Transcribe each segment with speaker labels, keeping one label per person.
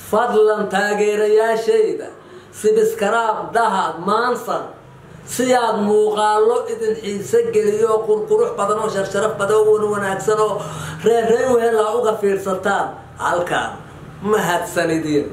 Speaker 1: fadlan taageerayaashayda sibiskaraab dahad maansan si aad muuqaalo idin xiise geliyo oo qurqurux badan oo sharsharaf badan oo wan wanaagsan oo reerrey wehelaa uga fiirsataan halkaan mahadsanidin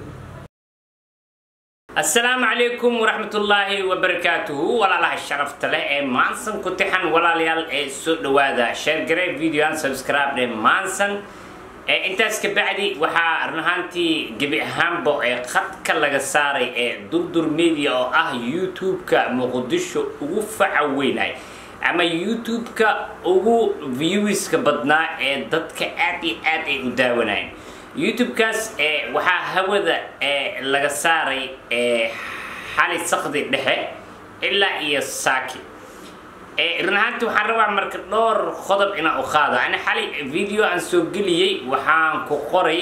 Speaker 2: asalaamu calaykum waraxmatullaahi wabarakaatuhu walaalaha sharafta leh ee maansan ku tixan walaalayaal ee soo dhawaada sheergare videoan subscribe dhe maansan intaas ka bacdi waxaa run ahaantii gebi ahaanba ee khadka laga saaray ee durdur media oo ah youtube-ka muqdisho ugu faca weynay ama youtube-ka ugu viewiska badnaa ee dadka aad iyo aad ay u daawanayen youtube-kaas waxaa hawada laga saaray xali sakdi dhexe ilaa iyo saaki run ahaanti waxaan rabaa marka dhowr qodob inaan u qaado ani xali video aan soo geliyey waxaan ku qoray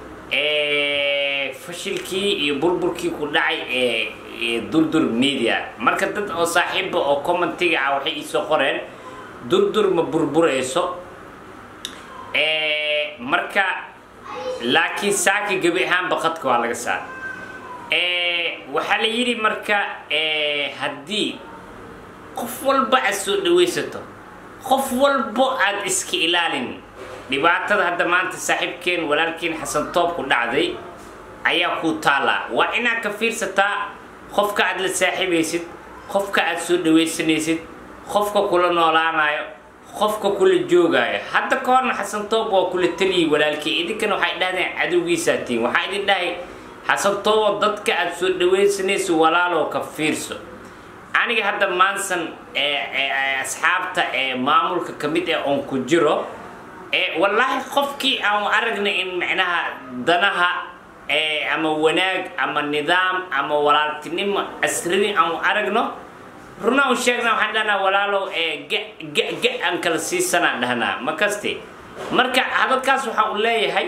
Speaker 2: fashilkii iyo burburkii ku dhacay ee durdur media marka dad oo saaxiiba oo commentiga ah waxay iisoo qoreen durdur ma burburayso marka laakiin saaki gebi ahaanba qadka waa laga saara waxaa la yidhi marka haddii qof walba aad soo dhawaysato qof walbo aad iska ilaalin dhibaatada hadda maanta saaxiibkeen walaalkeen xasan toob ku dhacday ayaa kuu taallaa waa inaad ka fiirsataa qofka aad la saaxiibaysid qofka aad soo dhawaysanaysid qofka kula noolaanayo qofka kula joogaayo hadda ka horna xasan toob waa kula taliyay walaalkii idinkana waxay dhahdeen cadowgiisaa tihiin waxaa idin dhahay xasan toobo dadka aad soo dhawaysanayso walaaloo ka fiirso aniga hadda maansan asxaabta ee maamulka ka mid ah oon ku jiro wallaahi qofkii aan aragnay in macnaha danaha ama wanaag ama nidaam ama walaaltinimo asradi aan aragno runa u sheegna waxaan dhahnaa walaalow ga aan kala siisanaan dhahnaa ma kaste marka hadalkaas waxaa u leeyahay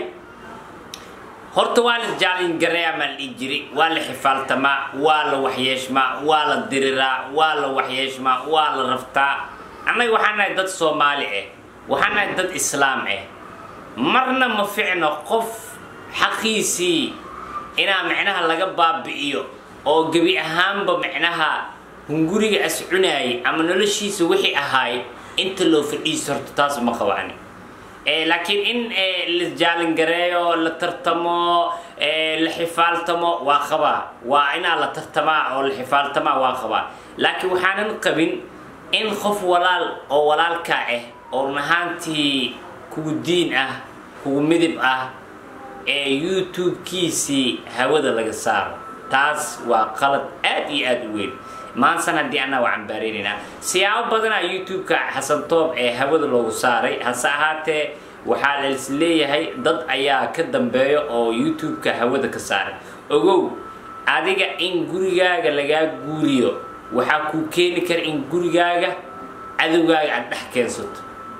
Speaker 2: horta waa la jaalingareeyaa maa la dhihi jiri waa la xifaaltamaa waa la waxyeeshmaa waa la diriraa waa la waxyeeshmaa waa la raftaa annaga waxaan nahay dad soomaali ah waxaan nahay dad islaam ah marna ma ficno qof xaqiisii inaa micnaha laga baabi'iyo oo gebi ahaanba micnaha hunguriga as cunaayay ama noloshiisa wixii ahaay inta loo fadhiiso horta taas ma qabani laakiin in la jaalingareeyo la tartamo la xifaaltamo waa qabaa waa inaa la tartamaa oo la xifaaltamaa waa qabaa laakiin waxaanan qabin in qof walaal oo walaalkaa ah oo run ahaantii kugu diin ah kugu midib ah ee youtube-kiisii hawada laga saaro taas waa qalad aad iyo aad u weyn maansan haddii anaa waa cambaareynayna siyaabo badanaa youtube-ka xasan toob ee hawada loogu saaray hase ahaatee waxaa lais leeyahay dad ayaa ka dambeeya oo youtube-ka hawada ka saaray ogow adiga in gurigaaga lagaa guuriyo waxaa kuu keeni kara in gurigaaga cadowgaaga aad dhex keensato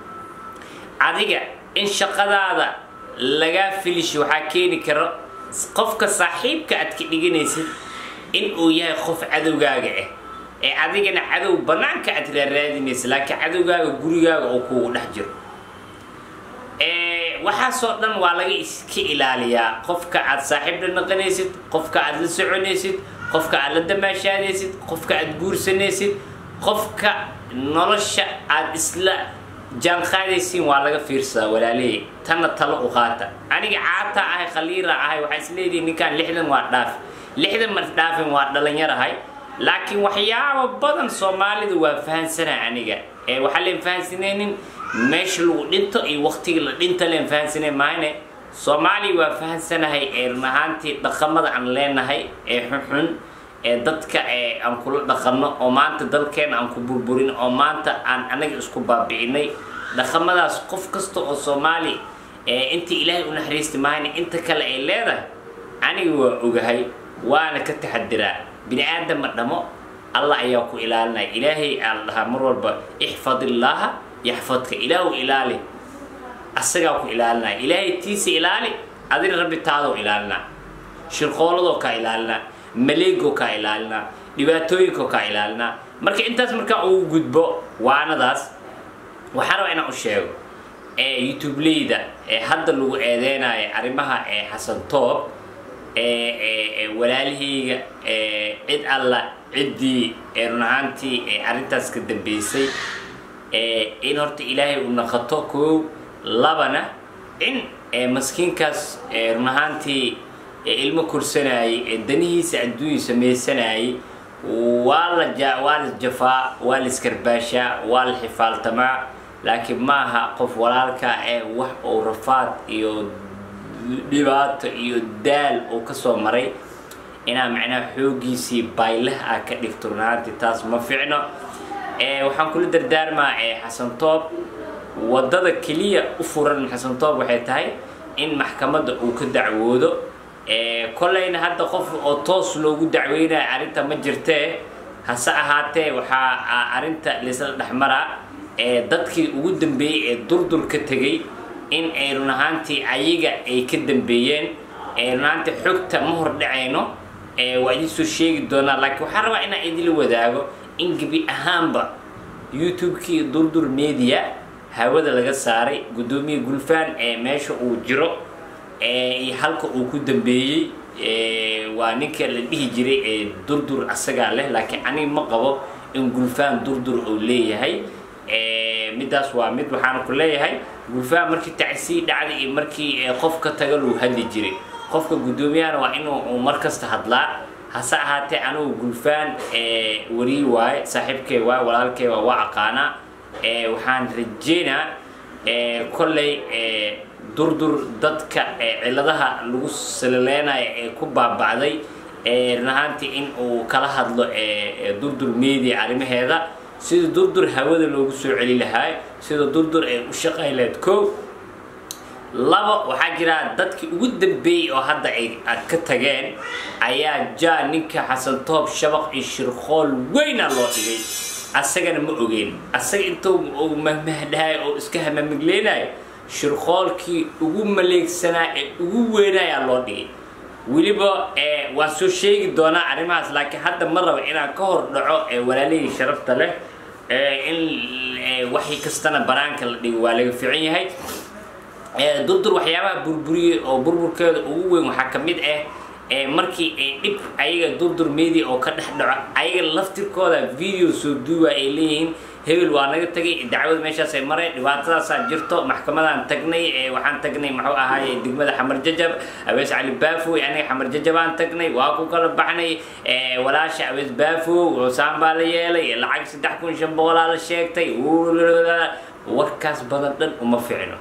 Speaker 2: adiga in shaqadaada lagaa filisho waxaa keeni kara qofka saaxiibka aad ka dhiganaysid in uu yahay qof cadowgaaga ah ee adigana cadow banaanka aad raaraadinaysa laakiin cadowgaaga gurigaaga oo kuugu dhex jiro waxaasoo dhan waa laga iska ilaaliyaa qofka aad saaxiib la naqanaysid qofka aad la soconaysid qofka aad la damaashaadaysid qofka aad guursanaysid qofka nolosha aad isla jaanqaadaysiin waa laga fiirsadaa walaaleey tanna talo u qaata aniga caata ahay khaliira ahay waxaa isleedihi ninkaan lixdan waa dhaafi lixdan mar dhaafin waa dhalinyarahay laakiin waxyaabo badan soomaalidu waa fahansanaa aniga ee waxaa leen fahansanaynin meesha lagu dhinto iyo waqtiga la dhinta leen fahansanay maayne soomaaliya waa fahansanahay ee run ahaantii dhaqamada aan leenahay ee xunxun ee dadka ee aan kula dhaqanno oo maanta dalkeena aan ku burburin oo maanta aan anaga isku baabi'inay dhaqamadaas qof kasta oo soomaali ee intii ilaahay u naxariisti maayne inta kale ay leedahay aniga waa ogahay waana ka taxadiraa bini aadama dhamo allah ayaa ku ilaalinaya ilaahay aa la dhahaa mar walba ixfadillaaha yaxfadka ilaahu ilaali asagaa ku ilaalinaya ilaahay tiisa ilaali adina rabbi taadoo ilaalinaa shirqooladoo kaa ilaalinaa maleegoo kaa ilaalinaa dhibaatooyinkoo kaa ilaalinaa marka intaas markaa ugu gudbo waanadaas waxaan rabaa inaan u sheego ee youtubeleyda ee hadda lagu eedeynayo arrimaha ee xasan toob walaalahayga cid alla ciddii run ahaantii arrintaas ka dambeysay in horta ilaahay uu naqato koow labana in maskiinkaas run ahaantii ilmo korsanayay danihiisa adduunya samaysanayay waa la ja waa la jafaa waa la iskarbaashaa waa la xifaaltamaa laakiin maaha qof walaalka ee wax uu rafaad iyo dhibaato iyo daal uu kasoo maray inaa macnaha xooggiisii baylah ah ka dhigto runaantii taas ma ficno waxaan kula dardaarmaa xasan toob waddada keliya u furan xasan toob waxay tahay in maxkamadda uu ka dacwoodo kollayna hadda qof oo toos loogu dacweynaya arrinta ma jirtee hase ahaatee waxaa arrinta laysla dhexmaraa dadkii ugu dambeeyey ee durdur ka tegey in ay run ahaantii ayaga ay ka dambeeyeen run ahaantii xogta ma hor dhacayno waa idin soo sheegi doonaa laakiin waxaan rabaa inaan idinla wadaago in gebi ahaanba youtube-kii durdur media hawada laga saaray guddoomiye gulfaan ee meesha uu jiro iyo halka uu ku dambeeyey waa ninka la dhihi jiray ee durdur asagaa leh laakiin aniga ma qabo in gulfaan durdur uu leeyahay middaas waa mid waxaana ku leeyahay gulfaan markii tacsii dhacday iyo markii qof ka taga luu hadli jiray qofka guddoomiyahana waa inuu mar kasta hadlaa hase ahaatee anigu gulfaan warii waaye saaxiibkay waaye walaalkay waa waa aqaanaa waxaan rajeynaa kolley durdur dadka ciladaha lagu salileynayo ee ku baaba'day run ahaantii in uu kala hadlo durdur media arrimaheeda sida durdur hawada loogu soo celi lahaa sida durdur ay u shaqay lahayd kow laba waxaa jira dadkii ugu dambeeyey oo hadda ay ka tageen ayaa jaa ninka xasan toob shabaq iyo shirqool weyna loo dhigay asagana ma ogeen asaga intuu uu mahmahdahay oo iska hamamigleynaayo shirqoolkii ugu maleegsanaa ee ugu weynayaa loo dhigay weliba waan soo sheegi doonaa arrimahaas laakiin hadda ma rabo inaan ka hor dhaco walaalihii sharafta leh in waxii kastana banaanka la dhigo waa laga fiican yahay durdur waxyaabaha burburiyey oo burburkeeda ugu weyn waxaa ka mid ah markii ay dhib ayaga durdur media oo ka dhex dhaco ayaga laftirkooda video soo duuba ay leeyihiin hebel waa naga tagay dacwada meeshaasay mareen dhibaatadaasaa jirto maxkamadaan tagnay waxaan tagnay muxuu ahaaye degmada xamar jajab awees cali baafow aniga xamar jajabaan tagnay waa ku kala baxnay walaasha awees baafow cusaan baa la yeelay lacag saddex kun shan boqolaa la sheegtay warkaas badan dhan uma ficno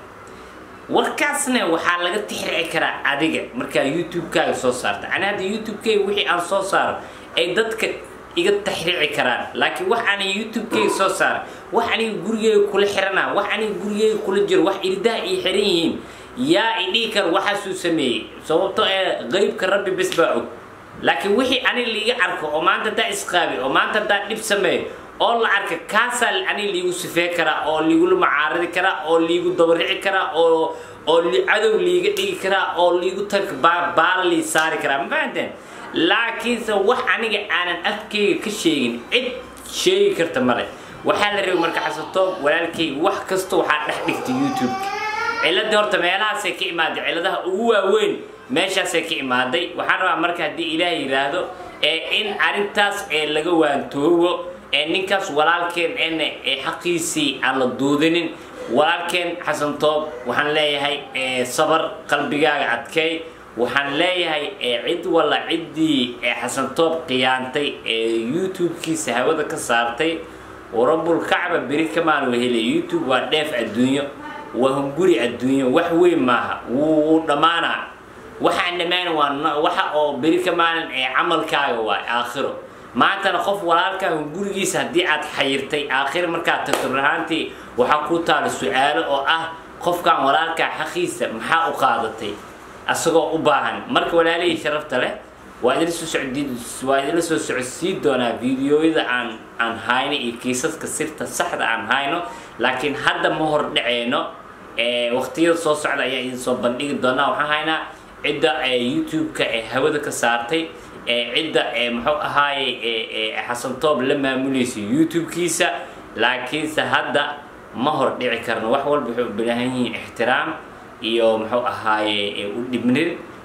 Speaker 2: warkaasna waxaa laga tixrici karaa adiga markaa youtube-kaaga soo saarta ani hadda youtube-kayga wixii aan soo saaro ay dadka iga taxriici karaan laakiin wax aniga youtube-kayga soo saara wax aniga gurigeyga kula xirana wax aniga gurigeyga kula jiro wax iridaha ii xiran yihiin yaa idhihi kara waxaasuu sameeyey sababto ee qeybka rabbi bes baa og laakiin wixii aniga liiga arko oo maanta haddaa isqaabi oo maanta haddaa dhib sameeyo oo la arka kaasaa aniga liigu sifee karaa oo liigula macaaridi karaa oo liigu dabarici karaa oo oo cadow liiga dhigi karaa oo liigu tag baala lii saari karaa ma fahanteen laakiinse wax aniga aanan afkeyga ka sheegin cid sheegi karta male waxaa la rabay marka xasatoob walaalkeyga wax kasta waxaa dhex dhigtay youtube-ka ciladii horta meelahaasay ka imaaday ciladaha ugu waaweyn meeshaasay ka imaaday waxaan rabaa marka haddii ilaah yidhaahdo in arrintaas ee laga waantoobo ninkaas walaalkeen en xaqiisii aan la duudinin walaalkeen xasan toob waxaan leeyahay sabar qalbigaaga adkeey waxaan leeyahay cid walla ciddii xasan toob qiyaantay ee youtube-kiisa hawada ka saartay rabbulkacba beri kamaan wehele youtube waa dheef adduunyo waa hunguri adduunyo wax weyn maaha wuu dhammaanaa waxaan dhammaan waa waxa oo beri kamaalin ee camalkaaga waay aakhiro maantana qof walaalkaa hungurigiisa haddii aad xayirtay aakhir markaad tagto rahaantii waxaa ku taala su-aalo oo ah qofkan walaalkaa xaqiisa maxaa u qaadatay asagoo u baahan marka walaalihii sharafta leh waa idila soo socdi waa idila soo socodsii doonaa videoyada aan aan hayno iyo kiisaska sirta saxda aan hayno laakiin hadda ma hor dhaceyno waqtiyada soo socda ayaa idin soo bandhigi doonaa waxaan haynaa cidda youtube-ka ee hawada ka saartay cidda muxuu ahaaye xasan toob la maamulaysa youtube-kiisa laakiinse hadda ma hor dhici karno wax walba waxay u baahan yihiin ixtiraam iyo muxuu ahaaye u dhibnin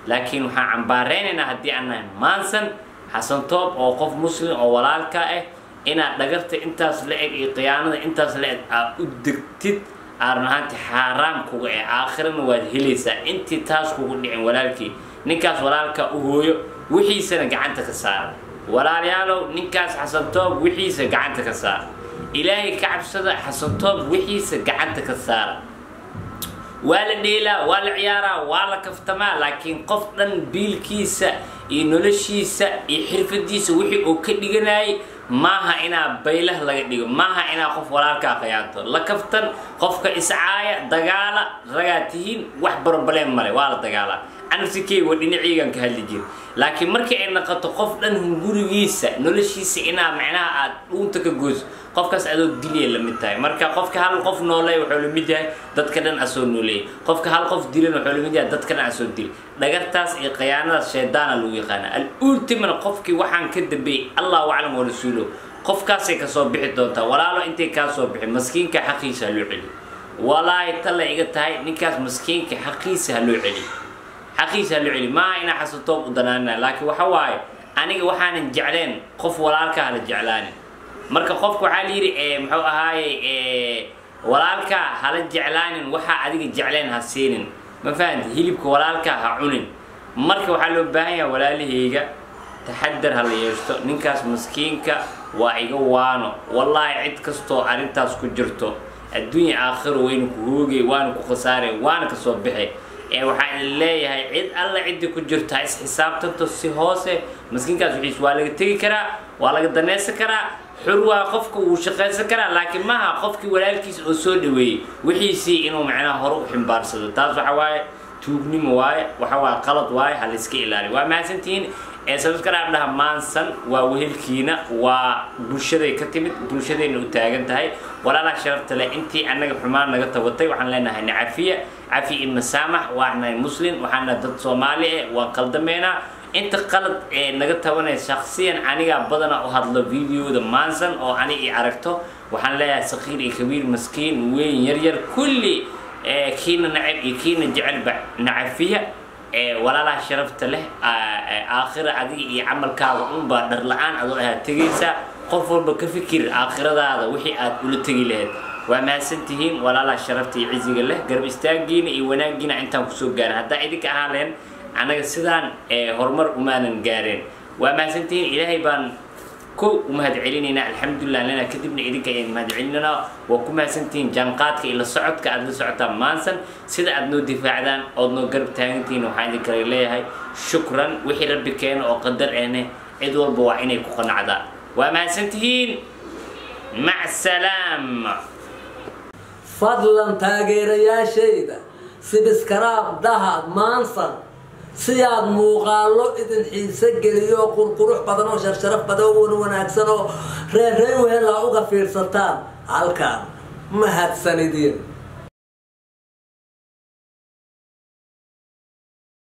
Speaker 2: laakiin waxaan cambaareynayna haddii aan nahay maansan xasan toob oo qof muslim oo walaalka ah inaad dhagarta intaas la eg iyo khiyaanada intaas la eg aad u degtid aaran ahaanti xaaraam kuga eh aakhirana waad helaysaa intii taas kugu dhicin walaalkii ninkaas walaalka u hooyo wixiisana gacanta ka saara walaalayaalow ninkaas xasan toob wixiisa gacanta ka saara ilaahay ka cabsada xasan toob wixiisa gacanta ka saara waa la dheelaa waa la ciyaaraa waa la kaftamaa laakiin qof dhan biilkiisa iyo noloshiisa iyo xirfadiisa wixii uu ka dhiganayay maaha inaa baylah laga dhigo maaha inaa qof walaalkaa khiyaanto la kaftan qofka iscaaya dagaala ragaa tihiin wax barbaleen male waa la dagaalaa anafsikey waa dhinaciygan ka hadli jira laakiin markii ay naqato qof dhan hungurigiisa noloshiisa inaa macnaha aad dhuunta ka goyso qofkaas adoo dilya la mid tahay marka qofka hal qof nooleey wuxuu la mid yahay dadka dhan asoo nooleeyay qofka hal qof dilan wuxuu la mid yahay dadka dhan asoo dilay dhagartaas iyo khiyaanadaas shaydaana lagu yaqaana al-ultimana qofkii waxaan ka dambeeyey allahu aclam wa rasuulo qofkaasay kasoo bixi doontaa walaalo intay kaa soo bixi maskiinka xaqiisa ha loo celiyo walaahi talla iga tahay ninkaas maskiinka xaqiisa ha loo celiyo xaqiisa ha loo celiyo maaha inaa xasatoob u danaanina laakiin waxa waaye aniga waxaanan jecleen qof walaalka hala jeclaanin marka qofka waxaa la yidhi muxuu ahaaye walaalkaa hala jeclaanin waxaa adiga jecleen ha siinin ma fahamti hilibka walaalkaa ha cunin marka waxaa loo baahan yaha walaalahayga taxadar ha la yeeshto ninkaas maskiinka waa iga waano wallaahi cid kastoo arrintaas ku jirto adduunya aakhiro wayna ku hoogay waana ku khasaarey waana kasoo baxay ee waxaa idin leeyahay cid alla ciddii ku jirto ha isxisaabtanto si hoose maskiinkaas wixiis waa laga tegi karaa waa laga danaysan karaa xur waa qofka wuu shaqaysan karaa laakiin maaha qofkii walaalkiisa oo soo dhaweeyey wixiisii inuu macnaha hore u ximbaarsado taas waxa waaye tuugnimo waaye waxa waaye qalad waaye ha layska ilaaliyo waa mahadsantihiin ee sababskaraab dhaha maansan waa wehelkiina waa bulshaday ka timid bulshadayna u taagan tahay walaalaha sharafta leh intii annaga xumaan naga tabatay waxaan leenahay nacafiya cafi iyo masaamax waanahay muslim waxaana dad soomaali eh waan qaldameynaa inta qalad ee naga tabanaya shaksiyan anigaa badana u hadlo videoda maansan oo ani i aragto waxaan leeyahay sakiir iyo kabiir maskiin weyn yaryar kulli kiina nacab iyo kiina jecelba nacafiya walaalaha sharafta leh aakhira adiga iyo camalkaaga unbaa dhar la-aan adoo ahaa tegaysaa qof walba ka fikir aakhiradaada wixii aad ula tegi lahayd waa mahadsantihiin walaalaha sharafta iyo ciziga leh garab istaagiina iyo wanaagiina intaan kusoo gaarin haddaa idinka ahaan lahayn annaga sidaan horumar umaanan gaareen waa mahadsantihiin ilaahay baan ko u mahad celinaynaa alxamdulilah lena kadibna idinka ayaan mahad celinaynaa waa ku mahadsantihiin jaanqaadka iyo la socodka aad la socotaan maansan sida aad noo difaacdaan ood noo garab taagantihiin waxaan idin kale leeyahay shukran wixii rabbi keena oo qadar ahne cid walba waa inay ku qanacdaa waa mahadsantihiin mac salaam
Speaker 1: fadlan taageerayaashayda sibiskaraab dahad maansan siyaad muuqaallo idin xiise geliyo qurqurux badan oo sharsharaf badan oo wan wanaagsan oo reerreyn wehelaa uga fiirsataan halkaan mahadsanidin